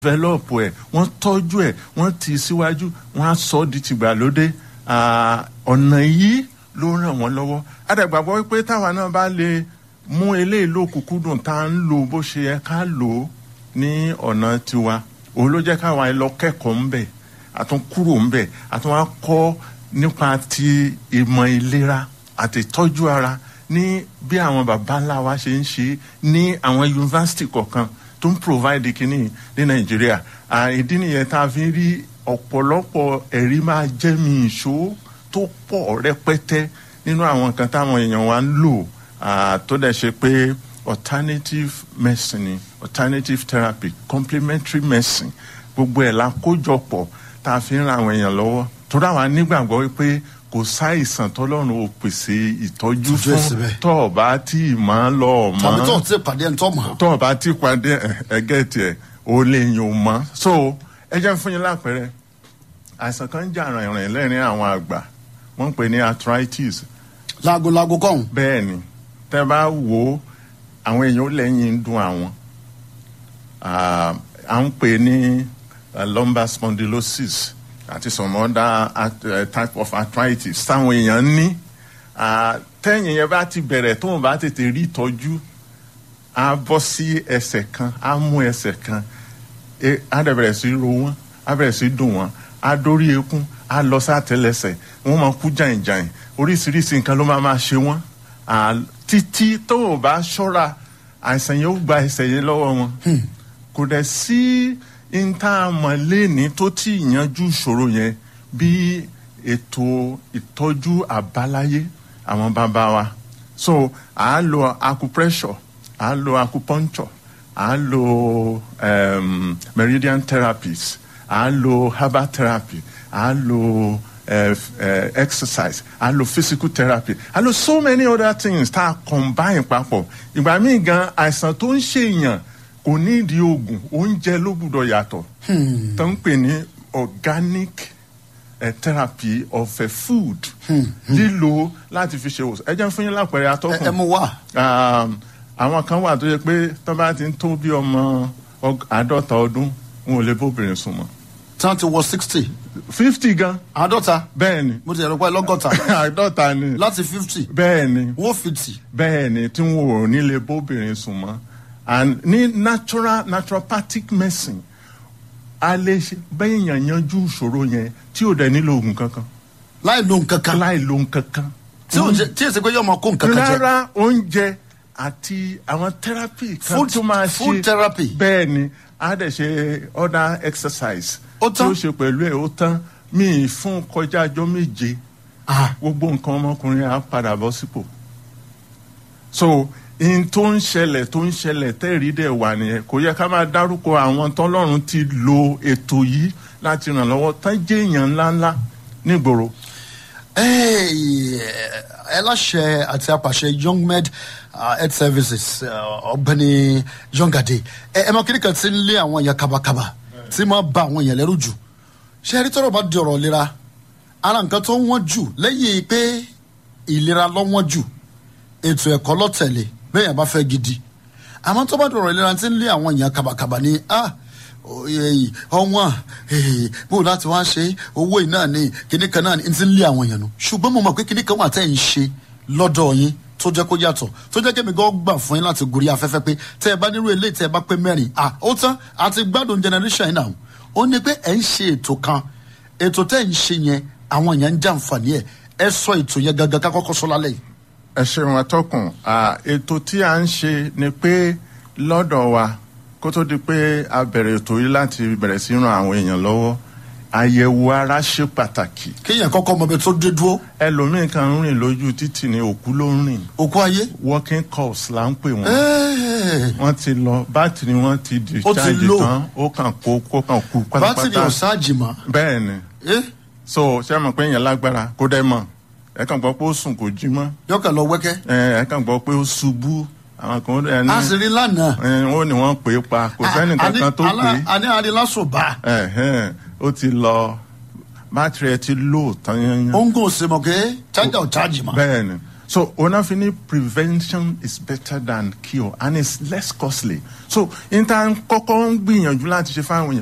develop ẹ̀ wọ́n tọ́jú ẹ̀ wọ́n ti síwájú wọ́n á sọ ọ́ di tìgbàlódé Ah, ọ̀nà yìí ló ràn wọ́n lọ́wọ́ àdàgbàgbọ́ wípé táwa náà bá lè mú eléyìí lókùnkúndùn tá à ń lò bó ṣe yẹ ká lò ó ní ọ̀nà tiwa òun ló jẹ́ káwa lọ kẹ́kọ̀ọ́ ń bẹ̀ àtún kúrò ń bẹ̀ àtún wá kọ́ nípa ti ìmọ̀ ìlera àti ìtọ́jú ara ní bí àwọn baba ńlá wa ṣe ń ṣe ní àwọn yunifásitì kọ̀ọ̀kan tó ń provide kínní ní nàìjíríà Ah, ìdí nìyẹn tá a fi ń rí ọ̀pọ̀lọpọ̀ ẹ̀rí máa jẹ́ mi ìṣó tó pọ̀ rẹpẹtẹ nínú àwọn nǹkan táwọn èèyàn wa ń lò ah, tó dẹ̀ ṣe pé alternative medicine ni, alternative therapy complementary medicine gbogbo ẹ̀ la kójọpọ̀ tá a fi ń ran àwọn èèyàn lọ́wọ́ tó dáwà nígbàgbọ́ wípé kò sáìsàn tọ́lọ́run ò pèsè ìtọ́jú Ìtọ́jú ẹ̀ fún síbẹ̀. tọ́ ọ bá tí ì máa lọ ọ mọ́ tàbí tó ti pàdé ẹni tó mọ̀ tó o bá ti padà ẹgẹ tiẹ o lè yàn o mọ so ẹ jẹ́ fún yín lápẹẹrẹ àìsàn kan ń jà rìnrìn lẹ́rìn àwọn àgbà wọ́n ń pè ní arthritis láago-láago kọ́hún bẹ́ẹ̀ ni tẹ́ bá wò ó àwọn èèyàn ó lẹ́yìn ń dùn àwọn Ah, à ń pè ní ah, lumbar spondylosis àti some other art- eh, type of arthritis táwọn èèyàn ní Ah, tẹ́yìn yẹn bá ti bẹ̀rẹ̀ tóun bá tètè rí ìtọ́jú á bọ́ sí ẹsẹ̀ kan á mú ẹsẹ̀ kan e- á dẹ̀ bẹ̀rẹ̀ sí ro wọ́n á bẹ̀rẹ̀ sí dùn wọ́n á dórí ekún á lọ sátẹlẹsẹ̀ wọ́n máa kú jàìjàì oríṣiríṣi nǹkan ló máa máa ṣe wọ́n À, títí tó o bá ṣọ́ra àìsàn yẹn ó gba ẹsẹ̀ yẹn lọ́wọ́ wọn kò dẹ̀ sí intanamọ̀lẹ́ni tó ti yanjú ìṣòro yẹn bí ètò ìtọ́jú àbáláyé àwọn bàbá wa so à á lo acupressure à á lo acupuncture à á lo um, meridian therapies à á lo herbal therapy à á lo uh, uh, exercise à á lo physical therapy à á lo so many other things tá a combine papọ̀ ìgbà míì gan àìsàn tó ń ṣèyàn kò ní ìdí oògùn oúnjẹ ló gbúdọ̀ yàtọ̀ tó ń pè ní organic uh, therapy of uh, food lílo láti fi ṣe òsàn ẹ jẹ́ fún yín lápẹẹrẹ ẹ atọ́kùn ẹ mú wá um, àwọn kan wà tó yẹ pé tó bá ti ń tó bí ọmọ ọg- àádọ́ta ọdún wọn ò lè bóbìnrin sùn mọ́ tí wọ́n ti wọ sixty fifty gan àádọ́ta bẹ́ẹ̀ ni mo ti ẹ̀rọ pé lọ́gọ́ta àádọ́ta ni láti fifty bẹ́ẹ̀ ni wọ́n fifty bẹ́ẹ̀ ni tí wọn ò ní lè bóbìnrin sùn mọ́ and ní natural naturopathic medicine a lè ṣe bẹ́ẹ̀ yàn yanjú ìṣòro yẹn tí ò dẹ̀ nílò oògùn kankan láì lo nǹkan kan láì lo nǹkan kan tí ò jẹ tí èsì pé yóò máa kó nǹkan kan jẹ rárá oúnjẹ àti àwọn therapy kan Food- tó máa ṣe food therapy. bẹ́ẹ̀ ni a dẹ̀ ṣe other exercise Ó tí tán? ó ṣe pẹ̀lú ẹ̀ ó tán míì fún kọjá ọjọ́ méje Ah, gbogbo nǹkan ọmọkùnrin á padà bọ́ sípò so in tó ń ṣẹlẹ̀ tó ń ṣẹlẹ̀ tẹ́rì dẹ̀ wà nìyẹn kò yẹ ká máa dárúkọ àwọn tọ́lọ́run ti lo ètò yìí láti ràn lọ́wọ́ tán jẹ́ èèyàn ńláńlá nígboro. Hey, ẹlẹ́ṣẹ̀ àti apàṣẹ young med uh, health services uh, ọ̀gbẹ́ni yongade ẹ ẹ mọ kí ni kan ti ń lé àwọn èèyàn kabakaba tí máa ba àwọn èèyàn lẹ́rù jù ṣé ẹni tọrọ bá di ọ̀rọ̀ ìlera ara nǹkan tó wọ́n jù lẹ́yìn pé ìlera lọ́wọ́n jù ètò ẹ̀kọ́ lọ́tẹ̀lé bẹ́ẹ̀ yẹn bá fẹ́ gidi àmọ́ tó bá di ọ̀rọ̀ ìlera ti ń lé àwọn èèyàn kabakaba ní ah oye ọwọ́n bó láti wá ṣe owó yìí náà ni kíní kan náà ni n ti ń lé àwọn èèyàn nù ṣùgbọ́n mo mọ̀ pé kíní kan wà tẹ́ ń ṣe lọ́dọ̀ yín tó jẹ́ kó yàtọ̀ tó jẹ́ kí mi gan gbà fún yín láti gorí afẹ́fẹ́ pé tẹ́ ẹ bá nírú eléyìí tẹ́ ẹ bá pé mẹ́rin à ó tán àti gbádùn generation yìí náà ó ní pé ẹ̀ ń ṣe ètò kan ètò tẹ́ ń ṣe yẹn àwọn èèyàn ń jàǹfààní ẹ̀ ẹ sọ ètò yẹn gangan ká kọ́kọ́ sọ lálẹ́ yìí. ẹ ṣeun atọ́kùn à, ètò tí a ń ṣe ni pé lọ́dọ̀ wa kó tó di pé a bẹ̀rẹ̀ ètò yìí láti bẹ̀rẹ̀ sí ran àwọn èèyàn lọ́wọ́ àyẹ̀wò ara ṣe pàtàkì kéèyàn kọ́kọ́ mọ ibi tó dé dúró ẹlòmíín kan ń rìn lójú títì ní òkú ló ń rìn òkú ayé. working course là ń pè wọ́n Ẹ́ẹ̀. wọ́n ti lọ bátìrì wọn ti discharge low. tán ó kàn kó kó kàn kú bátìrì pátápátá ọ̀sáàjì mọ́. bẹ́ẹ̀ ni Eh? so ṣé ẹ mọ̀ pé èèyàn lágbára kó dẹ́ mọ̀ ẹ kàn gbọ́ pé ó sùn kò jí mọ́ yọkàn lọ wẹ́kẹ́. ẹ ẹ kàn gbọ́ pé ó ṣubú àwọn kan ó dẹ̀ ní a sì rí lánàá. ẹ, ó ní wọ́n pè é pa kò sẹ́ni kankan tó pè é a ní adilásùn bá. ẹ̀hẹ́n, ó ti lọ bátìrì ẹ ti lò tán yẹn ó ń gùn sí mọ̀ pé chájà ò chájì mọ́. bẹ́ẹ̀ ni so ona fi ni prevention is better than cure and it's less costly so n ta kọ́kọ́ ń gbìyànjú láti ṣe fáwọn èèyàn